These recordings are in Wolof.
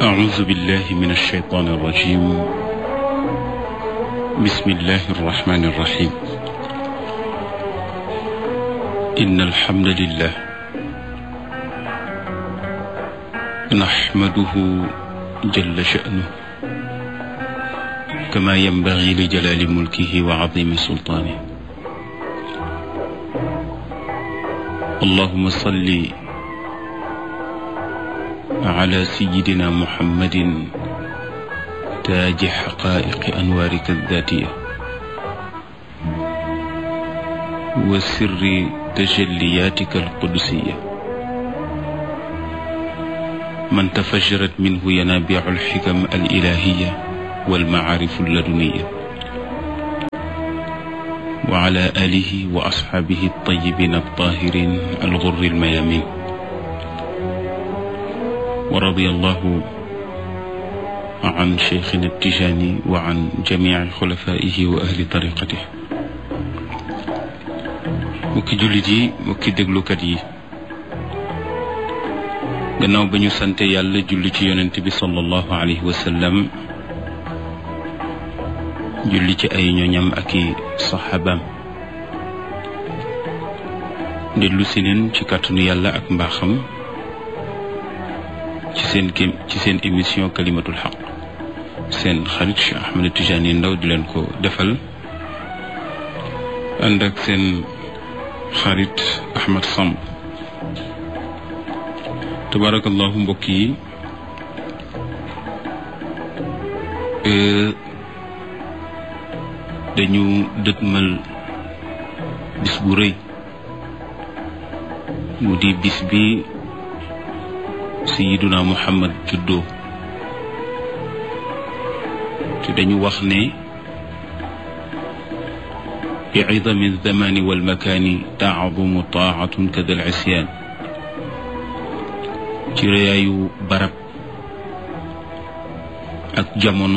أعوذ بالله من الشيطان الرجيم بسم الله الرحمن الرحيم إن الحمد لله نحمده جل شأنه كما ينبغي لجلال ملكه وعظيم سلطانه اللهم صل على سيدنا محمد تاج حقائق أنوارك الذاتية وسر تجلياتك القدسية من تفجرت منه ينابيع الحكم الإلهية والمعارف اللدنية وعلى آله وأصحابه الطيبين الطاهرين الغر الميامين ورضي الله عن شيخنا التجاني وعن جميع خلفائه وأهل طريقته mukki jullit yi mukki déglukat yi gannaaw ba ñu sante yàlla julli ci yonent bi sallallahu alayhi wa sallam julli ci ay ñoñam ak i saxaabaam dellu si neen ci kàttanu yàlla ak mbaaxam ci seen kem ci seen émission kalimatul xaq seen xarit Cheikh Ahmed Tidiane Ndaw di leen ko defal ànd ak seen xarit Ahmed Samb tabarakallahu mbokk yi dañu dëtmal bis bu rëy mu di bis bi sayiduna muhammad juddoo te dañu wax ne bi idami alzamani walmakaani taadumu taatun kada al isyaan ci rëyaayu barab ak jamono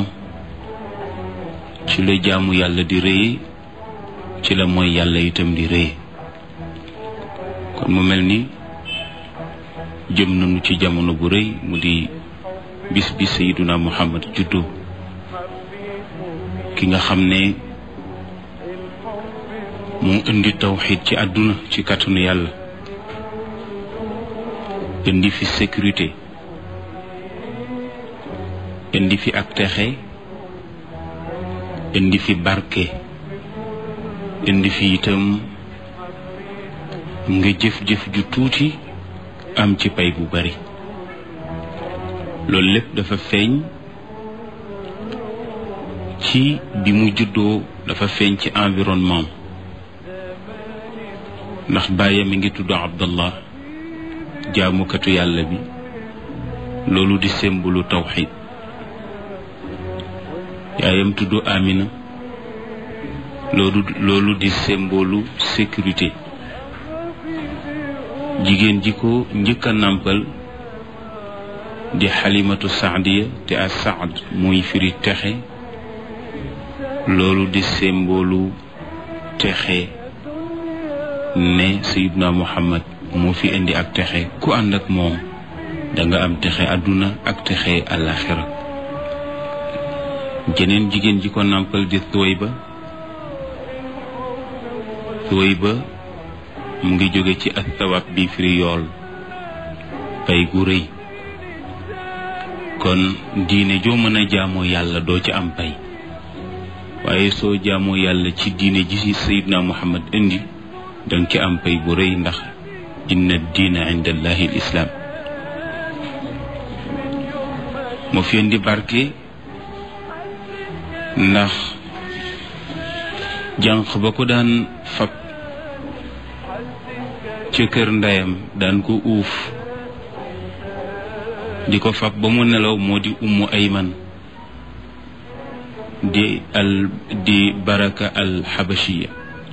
ci la jaamu yàlla di rëye ci la mooy yàlla itam di rëye kon mu mel ni jëm nañu ci jamono bu rëy mu di bis bi sayiduna muhammad juddu ki nga xam ne moo indi tawxid ci àdduna ci kàttanu yàlla indi fi sécurité indi fi ak texe indi fi barke indi fi itam nga jëf-jëf ju tuuti am ci pay bu bari loolu lépp dafa feeñ ci bi mu juddoo dafa feeñ ci environnement ndax bàyyam mi ngi tudd Abdallah jaamukatu yàlla bi loolu di sembulu tawxid yaayam tudd Amina loolu loolu di symbole sécurité jigéen ji ko njëkk a nàmpal di xalimatu saadiya te a saad muy firi texe loolu di symbole texe ne sayidna muhammad moo fi indi ak texe ku ànd ak moom danga am texe àdduna ak texe àllaaxira jeneen jigéen ji ko nàmpal di Thuwayba Thuwayba mu ngi jóge ci ak tawab bi firi yool pay gu rëy kon diine joo mën a jaamoo yàlla doo ci am pay waaye soo jaamoo yàlla ci diine ji ci sayidna muhammad indi danga ci am pay bu rëy ndax inna diina inda allahi al islaam moo fi indi barke ndax jànq ba ko daan fab ca kër ndeyam daan ko uuf di ko fab ba mu nelaw moo di ummu ayman di al di baraka al xabashiya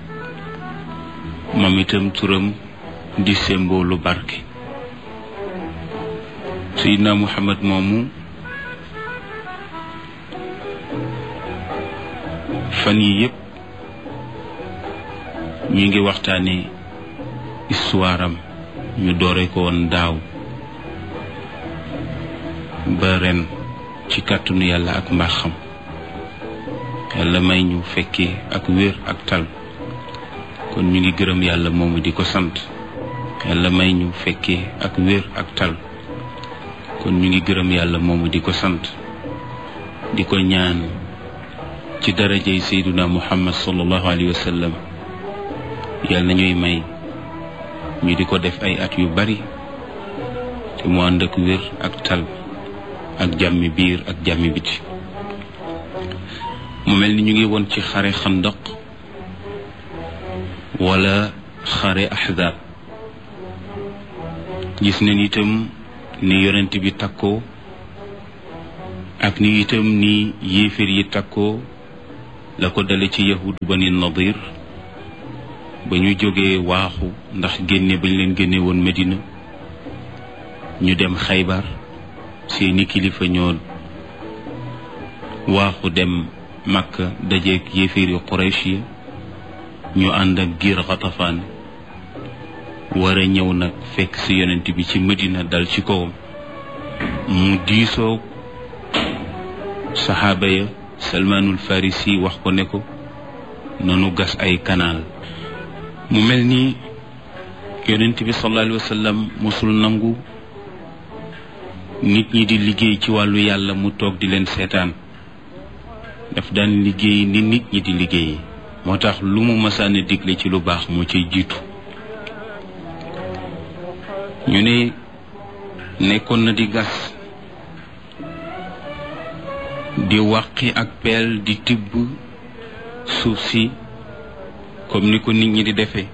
moom itam turam di semboolu barke sayidna muhammad moomu fan yi yépp ñu ngi waxtaane histoire am ñu doore ko woon daaw ba ren ci kàttanu yàlla ak mbaaxam yàlla may ñu fekkee ak wér ak tal kon ñu ngi gërëm yàlla moomu di ko sant yàlla may ñu fekkee ak wér ak tal kon ñu ngi gërëm yàlla moomu di ko sant di ko ñaan ci darajay sayduna muhammad sallallahu alayhi wa sallam yàlla na ñuy may ñu di ko def ay at yu bari te mu ànd ak wér ak tal ak jàmmi biir ak jàmmi biti mu mel ni ñu ngi woon ci xare xandaq wala xare ahzab gis nañ itam ni yonent bi takkoo ak ni itam ni yéeféer yi takkoo la ko dale ci yahud bani nadir ba ñu jógee waaxu ndax génne bañ leen génne woon Medina ñu dem xaybar seeni kilifa ñoo waaxu dem Makka dajeeg yéeféeri Quraysh yi ñu ànd ak giir Xatafaan war a ñëw nag fekk ci yonent bi ci Medina dal ci kawam mu diisoo saxaaba ya Salmaanul Farisi wax ko ne ko nanu gas ay kanaal mu mel ni yonent bi sallallahu alayhi wa sallam mosul nangu nit ñi di liggéey ci wàllu yàlla mu toog di leen seetaan daf daan liggéey ni nit ñi di liggéey moo tax lu mu masaana digle ci lu baax moo ciy jiitu ñu ne nekkoon na di gas di wàqi ak peel di tibb suuf si comme ni ko nit ñi di defee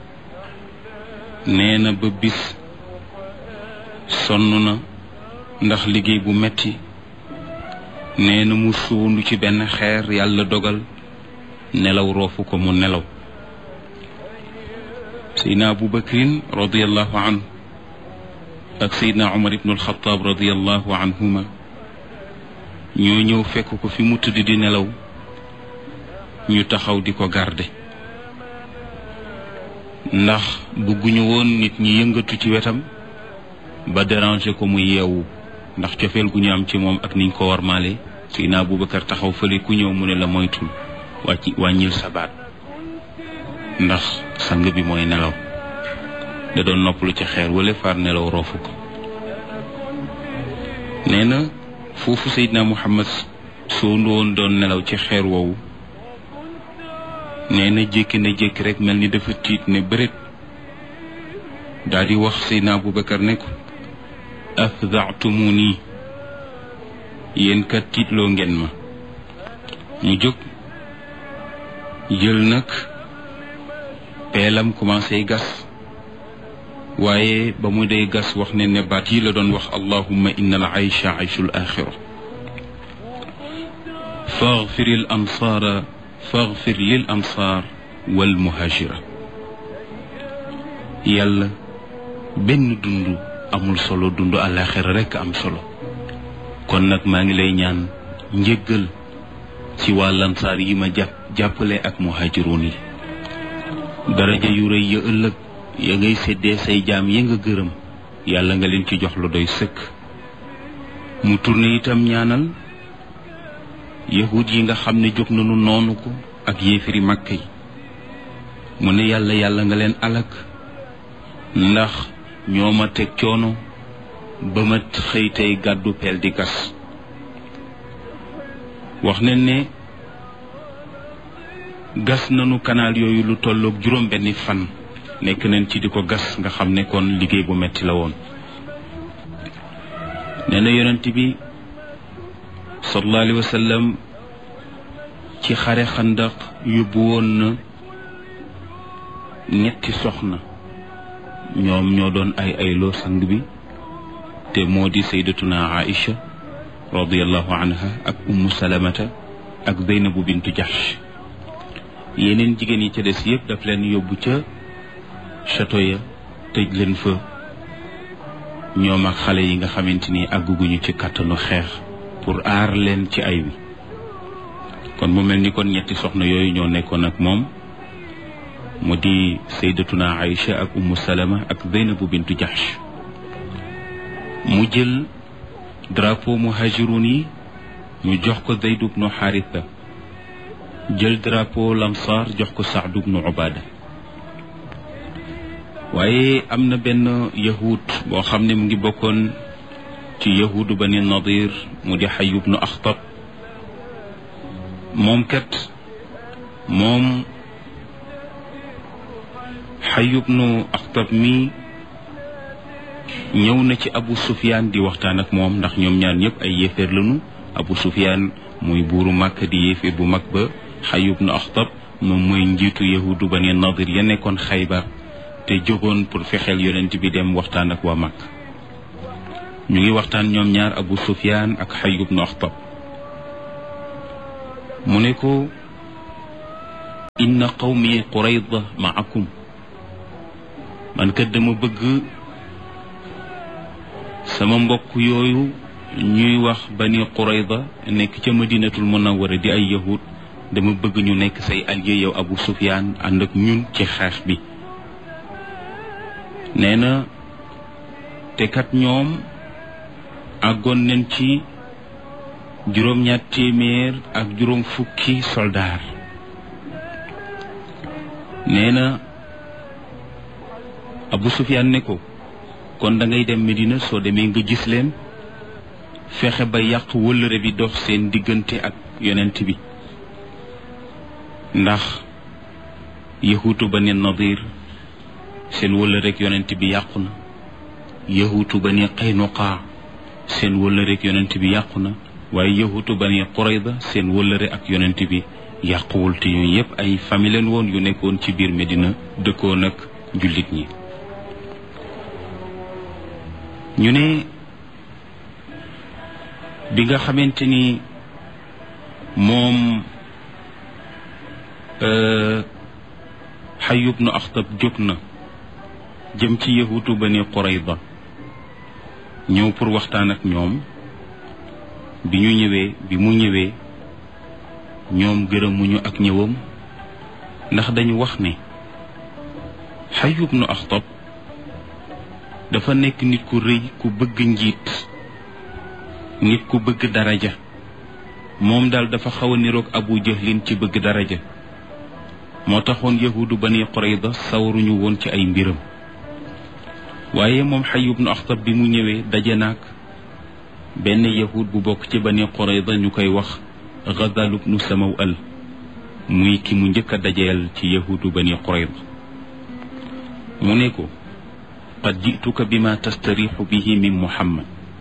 nee na ba bis sonn na ndax liggéey bu metti nee na mu suundu ci benn xeer yàlla dogal nelaw roofu ko mu nelaw seydna abu bakrin radiallahu anhu ak seydna umar ibnu alxataab radiallahu anhuma ñoo ñëw fekk ko fi mu tëdd di nelaw ñu taxaw di ko garde ndax bëgguñu woon nit ñi yëngatu ci wetam ba déranger ko mu yeewu ndax cofeel gu ñu am ci moom ak niñ ko war maale Seydina Abubakar taxaw fële ku ñëw mu ne la moytul wàcc wàññil sa baat ndax sang bi mooy nelaw da doon noppalu ci xeer wala far nelaw roofu ko nee na foofu Seydina Muhammad soo woon doon nelaw ci xeer woowu nee na jékki na jékki rek mel ni dafa tiit ne bëret daal di wax Seydina Abubakar ne ko afdaatumu nii yéen kat tiitloo ngeen ma mu jóg jël nag peelam commencé gas waaye ba mu dee gas wax ne ne baat yi la doon wax allahumma inna al aysha ayshu l axira faghfir al ansaara faghfir lil ansaar wal muhajira yàlla benn dund amul solo dund àllaaxira rekk am solo kon nag maa ngi lay ñaan njëggal ci waa lansaar yi ma jàpp jàppale ak muhaajiruun yi daraja yu rëy ya ëllëg ya ngay séddee say jaam ya nga gërëm yàlla nga leen ci jox lu doy sëkk mu tourné itam ñaanal yahud yi nga xam ne jóg nañu noonu ko ak yéefiri màkk yi mu ne yàlla yàlla nga leen alak ndax ñoo ma teg coono ba ma xëy tey gàddu peel di gas wax nañ ne gas nañu kanaal yooyu lu tolloog juróom benni fan nekk nañ ci di ko gas nga xam ne kon liggéey bu metti la woon nee na yonent bi sallallahu alayhi wa sallam ci xare xandaq yóbbu woon na ñetti soxna ñoom ñoo doon ay ayloo sang bi te moo di saydatuna aïcha radiallahu anha ak ummu salamata ak zeynabu bintu jahsh yeneen jigéen yi ca des yëpp daf leen yóbbu ca château ya tëj leen fa ñoom ak xale yi nga xamante ni àgguguñu ci kàttanu xeex pour aar leen ci ay wi kon mu mel ni kon ñetti soxna yooyu ñoo nekkoon ak moom mu di saydatuna Aïcha ak ummu salama ak zeynabu bintu jahsh mu jël drapeau muhajirun yi ñu jox ko Zayd ibnu Xaarisa jël drapeau lamsaar jox ko Saad ibnu Ubaada waaye am na benn yahud boo xam ne mu ngi bokkoon ci yahudu bani nadir mu di Xay ibnu Axtab moom kat moom Xay ibnu Axtab mi ñëw na ci Abu Sufyaan di waxtaan ak moom ndax ñoom ñaar ñëpp ay yéeféer lañu Abu Sufyaan muy buuru Màkka di yéeféer bu mag ba Xay ibnu Axtab moom mooy njiitu yahudu bani nadir ya nekkoon Xaybar te jógoon pour fexeel yonent bi dem waxtaan ak waa Màkk ñu ngi waxtaan ñoom ñaar Abu Sufyaan ak Xay ibnu Axtab mu ne ko inna qawmi Qurayda maakum man kat dama bëgg sama mbokk yooyu ñuy wax bani Qurayda nekk ca Madinatul Munawwara di ay yahud dama bëgg ñu nekk say allié yow Abu Sufyaan ànd ak ñun ci xeex bi nee na te kat ñoom àggoon nañ ci juróom-ñaar téeméer ak juróom fukki soldaar nee na Abu Sufyaan ne ko kon da ngay dem Medina soo demee nga gis leen fexe ba yàq wëllëre bi dox seen diggante ak yonent bi ndax yahuutu bani Nadir seen wëllëre ak yonent bi yàqu na yahuutu bani Qaynuqaa seen wëllëre ak yonent bi yàqu na waaye yahuutu bani Qurayda seen wëllëre ak yonent bi yàquwul te yooyu yëpp ay famille leen woon yu nekkoon ci biir Medina dëkkoon ak jullit ñi ñu ne bi nga xamante ni moom Xay ibnu Axtab jóg na jëm ci yahuutu bani Qurayda ñëw pour waxtaan ak ñoom bi ñu ñëwee bi mu ñëwee ñoom gërëmuñu ak ñëwam ndax dañu wax ne Xay ibnu Axtab dafa nekk nit ku rëy ku bëgg njiit nit ku bëgg daraja moom daal dafa xaw a niroog Abu Jahlin ci bëgg daraja moo taxoon yahuudu bani Qurayda sawaruñu woon ci ay mbiram waaye moom Xay ibnu Axtab bi mu ñëwee daje naag benn yahud bu bokk ci bani Qurayda ñu koy wax Gadal ibnu Samawal muy ki mu njëkk a dajeel ci yahuudu bani Qurayda mu ne ko qad jituka bima tastarixu bihi min Muhammad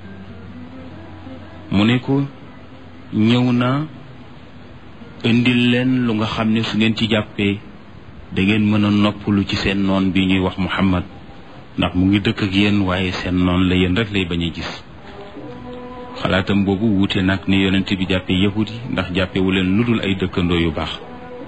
mu ne ko ñëw na indil leen lu nga xam ne su ngeen ci jàppee da ngeen mën a noppalu ci seen noon bi ñuy wax Muhammad ndax mu ngi dëkk ak yéen waaye seen noon la yéen rek lay bañ a gis xalaatam boobu wuute nag ni yonent bi jàppee yahud yi ndax jàppewu leen lu dul ay dëkkandoo yu baax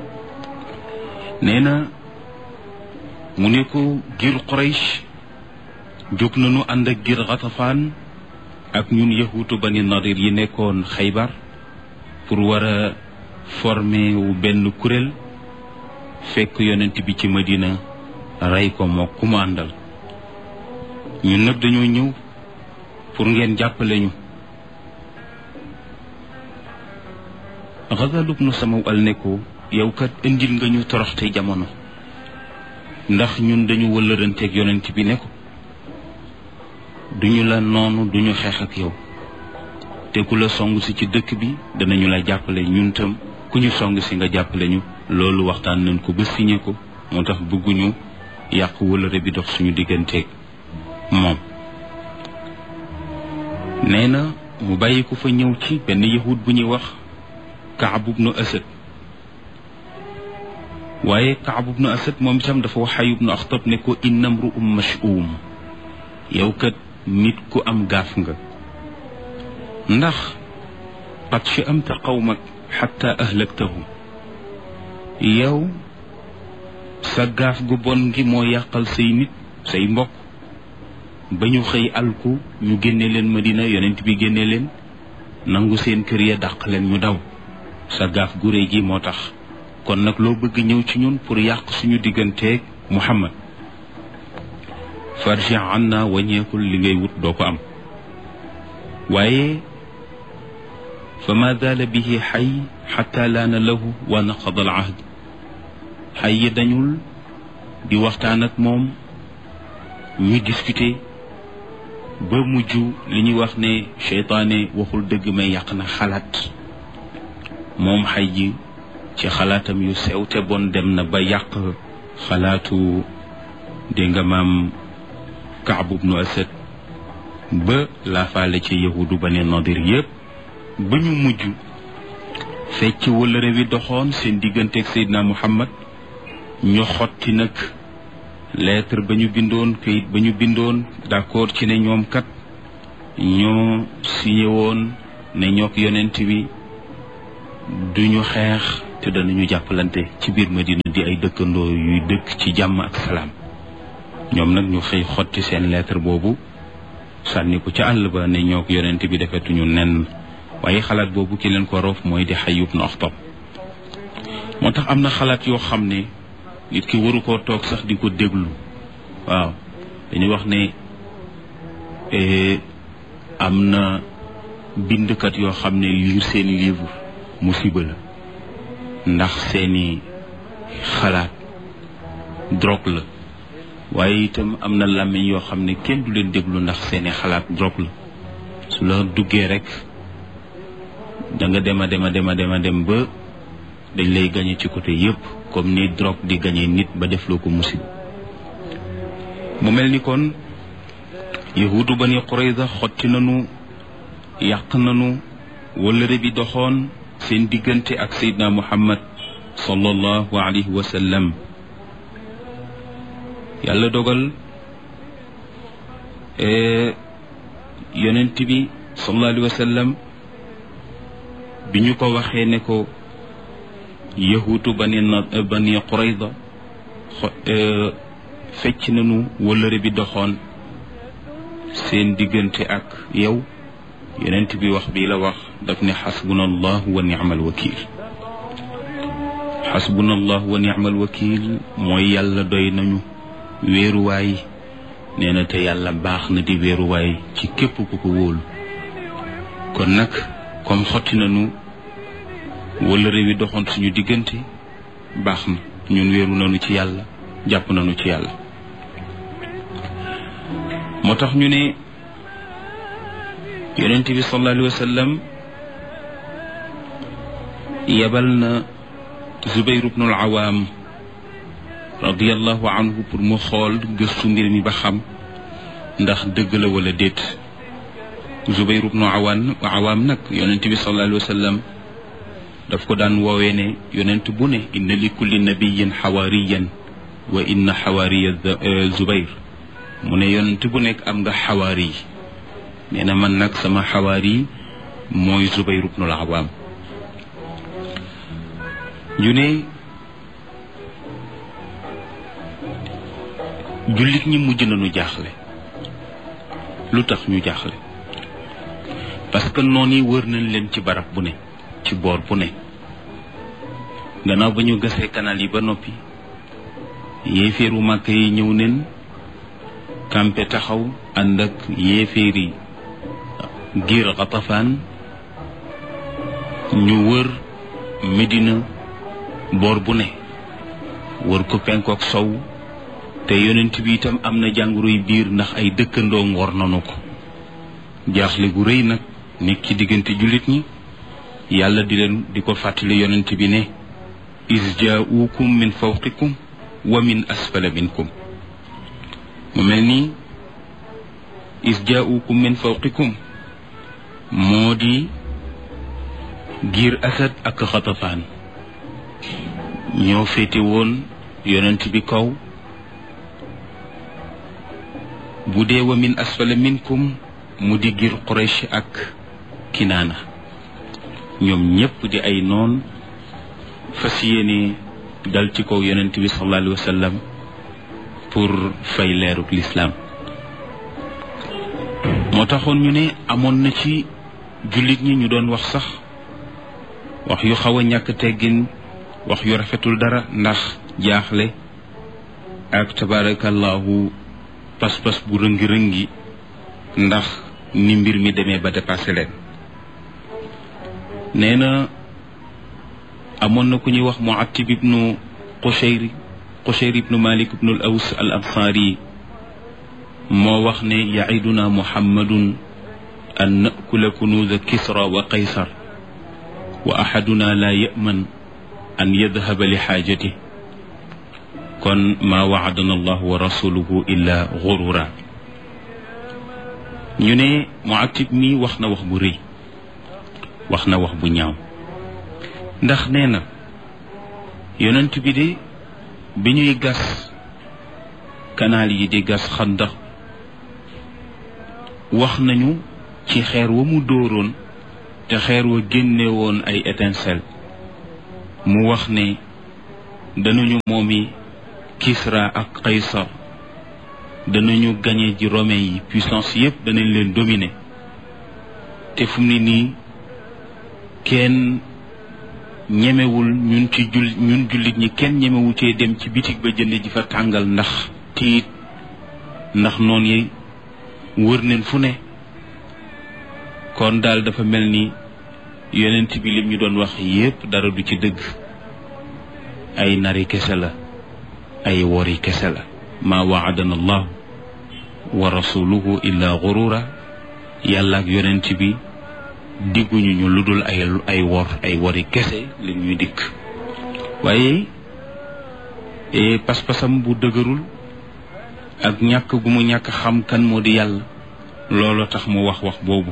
nee na mu ne ko gir Quraysh jóg nañu ànd ak gir Xatafaan ak ñun yahuutu bani Nadir yi nekkoon Xaybar pour war a former wu benn kuréel fekk yonent bi ci Madina rey ko moo ku mu àndal ñun nag dañoo ñëw pour ngeen jàppale ñu Xazal ibnu Samawal ne ko yow kat indil nga ñu toroxte jamono ndax ñun dañu wëllëranteeg yonent bi ne ko duñu la noonu duñu xeex ak yow te ku la song si ci dëkk bi danañu la jàppale ñun tam ku ñu song si nga jàppale ñu loolu waxtaan nañ ko ba signé ko moo tax bëgguñu yàq wëllëre bi dox suñu digganteeg moom nee na mu bàyyi ko fa ñëw ci benn yahud bu ñuy wax Kaab ibnu Asad waaye Kaab ibnu Asad moom itam dafa wax Xay ibnu Axtab ne ko inna mru'um mash'um yow kat nit ku am gaaf nga ndax qad sha'amta qawmak xatta ahlaktahum yow sa gaaf gu bon gi moo yàqal say nit say mbokk ba ñu xëy alku ñu génne leen Madina yonent bi génne leen nangu seen kër ya dàq leen ñu daw sa gaaf gu réy gi moo tax kon nag loo bëgg ñëw ci ñun pour yàq suñu digganteeg Muhammad farji anna wàññeekul li ngay wut doo ko am waaye fa ma zaala bihi xay xatta laana lahu wa naqada al ahd xay yi dañul di waxtaan ak moom ñuy discuter ba mujj li ñuy wax ne seytaane waxul dëgg may yàq na xalaat moom xay ji ci xalaatam yu sew te bon dem na ba yàq xalaatu dégg nga maam Kaab ibnu Asad ba laafaale ci yahudu ba ne Nadir yépp ba ñu mujj fecc wëllëre wi doxoon seen digganteeg Seydina Muhammad ñu xotti nag lettre ba ñu bindoon kayit ba ñu bindoon d'accord ci ne ñoom kat ñoo signé woon ne ñook yonent bi duñu xeex te danañu jàppalante ci biir Madina di ay dëkkandoo yuy dëkk ci jàmm ak salaam ñoom nag ñu xëy xotti seen lettre boobu sànni ko ca àll ba ne ñook yonent bi defetuñu nen waaye xalaat boobu ki leen ko roof mooy di Hayy ibn Akhtab moo tax am na xalaat yoo xam ne nit ki waru koo toog sax di ko déglu waaw dañuy wax ne am na bindkat yoo xam ne lire seeni livre musiba la ndax seeni xalaat drogue la waaye itam am na làmmiñ yoo xam ne kenn du leen déglu ndax seeni xalaat drogue la su la duggee rek da nga dem a dem a dem a dem a dem ba dañ lay gañe ci côté yépp comme ni drogue di gañe nit ba def loo ko musib mu mel ni kon yahudu bani Qurayza xotti nanu yàq nanu wëllëre bi doxoon seen diggante ak Seydina Muhammad sallallahu alayhi wa sallam yàlla dogal yonent bi sallallahu alayhi wa sallam bi ñu ko waxee ne ko yahuutu bani na bani Qurayza fecc nañu wëllëre bi doxoon seen diggante ak yow yonent bi wax bii la wax daf ne xasbuna allah wa ni'mal wakil xasbuna allah wa ni'mal wakil mooy yàlla doy nañu wéeruwaay nee na te yàlla baax na di wéeruwaay ci képp ku ko wóolu kon nag comme xotti nañu wëllëre wi doxoon suñu diggante baax na ñun wéeru nañu ci yàlla jàpp nañu ci yàlla moo tax ñu ne yonent bi sallallahu alayhi wa sallam yebal na Zubayr ibn al-Awaam radiyallahu anhu pour mu xool gëstu mbir mi ba xam ndax dëgg la wala déet Zubayr ibn Awaam Awaam nag yonent bi sallallahu alayhi wa sallam daf ko daan woowee ne yonent bu ne inna li kulli nabiyin xawaariyan wa inna xawaariya Zubayr mu ne yonent bu nekk am nga xawaari nee na man nag sama xawaari mooy Zubayr ibn al-Awaam ñu ne jullit ñi mujj nañu jaaxle lu tax ñu jaaxle parce que noon yi wër nañ leen ci barab bu ne ci boor bu ne gannaaw ba ñu gasee canal yi ba noppi yéeféeru màkk yi ñëw neen kampe taxaw ànd ak yéeféeri giir xatafaan ñu wër Medina boor bu ne wër ko penkook sow te yonent bi itam am na jàngoroy biir ndax ay dëkkandoom war nanu ko jaaxle gu rëy nag nekk ci diggante jullit ñi yàlla di leen di ko fàttali yonent bi ne is jaaukum min fawqikum wa min asfala minkum mu mel ni is jaaukum min fawqikum moo di giir asad ak xatafaan ñoo féete woon yonent bi kaw bu dee wa min asfala minkum mu di giir quraysh ak kinaana ñoom ñépp di ay noon fas yéene dal ci kaw yonent bi sallallahu alayhi wa sallam pour fay leeruk lislaam moo taxoon ñu ne amoon na ci jullit ñi ñu doon wax sax wax yu xaw a ñàkk teggin wax yu rafetul dara ndax jaaxle ak tabarakallahu pas-pas bu rëngi-rëngi ndax ni mbir mi demee ba dépassé leen nee na amoon na ku ñuy wax Muattib ibnu Qushayri Qushayri ibnu Malik ibnu al Aws al Ansaari moo wax ne yaiduna muhammadun an nakula kunuuza kisra wa qaysar wa axaduna laa yaman an yadhaba li xaajati kon maa waadana allahu wa rasuluhu illa gurura ñu ne muatib mi wax na wax bu rëy wax na wax bu ñaaw ndax nee na yonent bi de bi ñuy gas kanaal yi di gas xandax wax nañu ci xeer wa mu dóoroon te xeer wa génne woon ay étincelle mu wax ne danañu moomi Kisra ak Qaysar danañu gañe ji romain yi puissance yépp danañ leen dominer te fu mu ne nii kenn ñemewul ñun ci jul ñun jullit ñi kenn ñemewu cee dem ci bitig ba jënd ji fa tàngal ndax tiit ndax noon yi wër neen fu ne kon daal dafa mel ni yonent bi lim ñu doon wax yépp dara du ci dëgg ay nari kese la ay wori kese la maa waadana allahu wa rasuluhu illa gurura yàlla ak yonent bi digguñu ñu lu dul ay ay wor ay wori kese li ñuy dikk waaye pas-pasam bu dëgërul ak ñàkk gu mu ñàkk xam kan moo di yàlla looloo tax mu wax wax boobu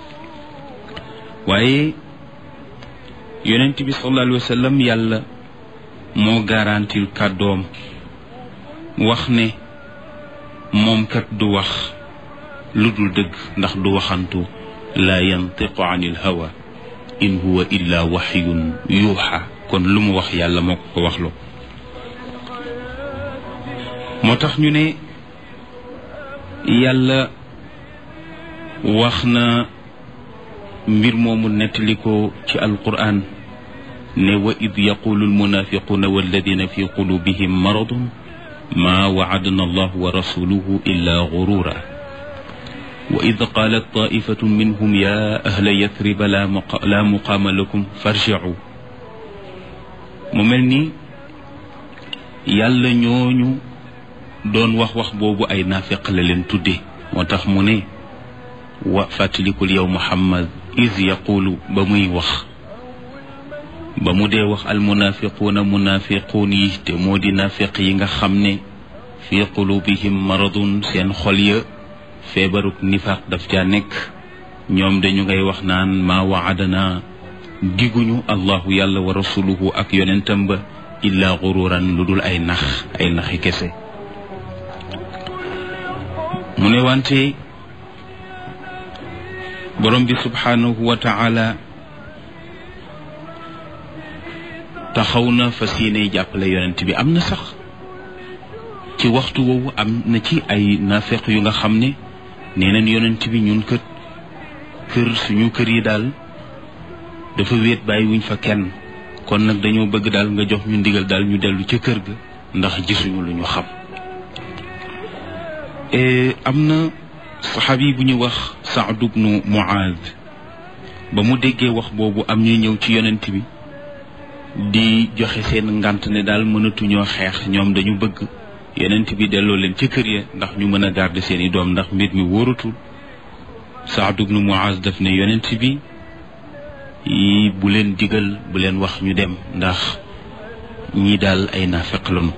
waaye yonent bi sallallahu alayhi wa sallam yàlla moo garantil kàddoom wax ne moom kat du wax lu dul dëgg ndax du waxantu laa yantiqu anil hawa in huwa illa waxyun yuuxa kon lu mu wax yàlla moo ko ko waxloo moo tax ñu ne yàlla wax na mbir moomu nettali ko ci alquran ne wa id yaqulu almunafiquna walladina fi qulubihim maradun ma waadana allahu wa rasuluhu illa gurura wa id qalat taifatun minhum ya ahla yathriba la muqaama lakum farjicu mu mel ni yàlla ñooñu doon wax wax boobu ay naafiq la leen tudde moo tax mu ne wa fàttalikul yow muhammad is yaqulu ba muy wax ba mu dee wax almunafiquuna munafiquun yi te moo di naafiq yi nga xam ne fi qulubihim maradun seen xol ya feebaruk nifaq daf caa nekk ñoom dañu ngay wax naan maa waadana diguñu allahu yàlla wa rasuluhu ak yonentam ba illa gururan lu dul ay nax ay naxi kese mu ne wante borom bi subhanahu wa taala taxaw na fas yéene jàppale yonent bi am na sax ci waxtu woowu am na ci ay naafeq yu nga xam ne nee nañ yonent bi ñun kët kër suñu kër yi daal dafa wéet bàyyi wuñ fa kenn kon nag dañoo bëgg daal nga jox ñu ndigal daal ñu dellu ca kër ga ndax gisuñu lu ñu xam am na saxaabi bu ñu wax Saad ibnu Muaad ba mu déggee wax boobu am ñuy ñëw ci yonent bi di joxe seen ngant ne daal mënatuñoo xeex ñoom dañu bëgg yonent bi delloo leen ci kër ya ndax ñu mën a garder seeni doom ndax mbir mi wóoratul Saad ibnu Muaaz daf ne yonent bi yi bu leen digal bu leen wax ñu dem ndax ñii daal ay naafeq lañu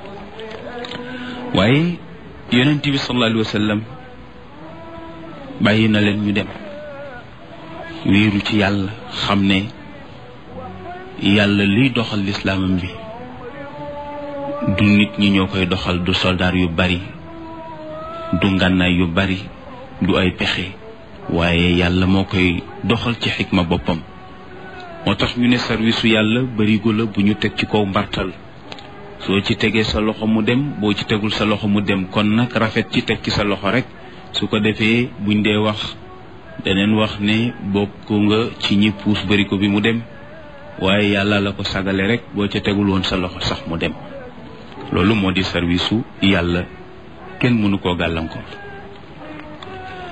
waaye yonent bi sallallahu alayhi wa sallam bàyyi na leen ñu dem wéeru ci yàlla xam ne yàlla liy doxal lislaamam bi du nit ñi ñoo koy doxal du soldaar yu bari du ngànnaay yu bari du ay pexe waaye yàlla moo koy doxal ci xikma boppam moo tax ñu ne service su yàlla barigo la bu ñu teg ci kaw mbartal soo ci tegee sa loxo mu dem boo ci tegul sa loxo mu dem kon nag rafet ci teg ci sa loxo rek su ko defee buñ dee wax daneen wax ne bokk nga ci ñi puus barigo bi mu dem waaye yàlla la ko sagale rek boo ca tegul woon sa loxo sax mu dem loolu moo di service su yàlla kenn mënu koo gàllankoor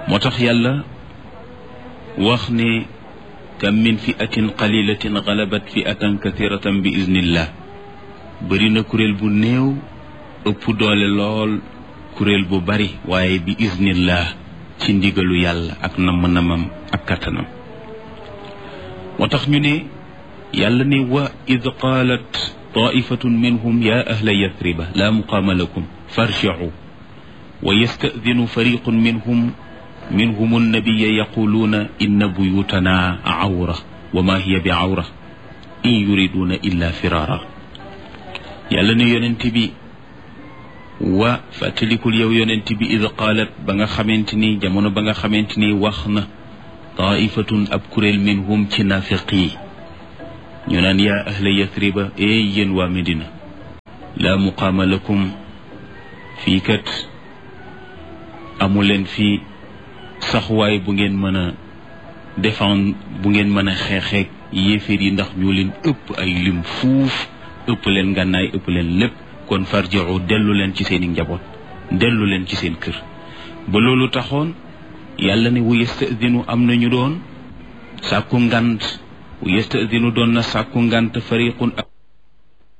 moo tax yàlla wax ne kam min fiatin qalilatin galabat fiatan kathiratan bi iznillah bëri na kuréel bu néew ëpp doole lool kuréel bu bari waaye bi iznillah ci ndigalu yàlla ak namm-namam ak kattanam moo tax ñu ne yàlla ne wa id qaalat taifatun minhum ya ahla yathriba la muqaama lakum farjicu wa yastadinu fariqun minhum minhum annabiya yaquluuna inna buyutana awra wa ma hiya bi awra in yuriduna illa firara yàlla ne yonent bi wa fàttalikul yow yonent bi id qaalat ba nga xamante ni jamono ba nga xamante ni wax na taifatun ab kuréel minhum ci nafiq yi ñu naan yaa ahla yathriba ee yéen waa Medina laa muqaama lakum fii kat amuleen fii saxwaay bu ngeen mën a défendre bu ngeen mën a xeexeeg yéeféer yi ndax ñoo leen ëpp ay lim fuuf ëpp leen ngànnaay ëpp leen lépp kon farjiu dellu leen ci seeni njaboot dellu leen ci seen kër ba loolu taxoon yàlla ne wu yastadinu am nañu doon sàkku ngant wu yastadinu doon na sàkku ngant fariqun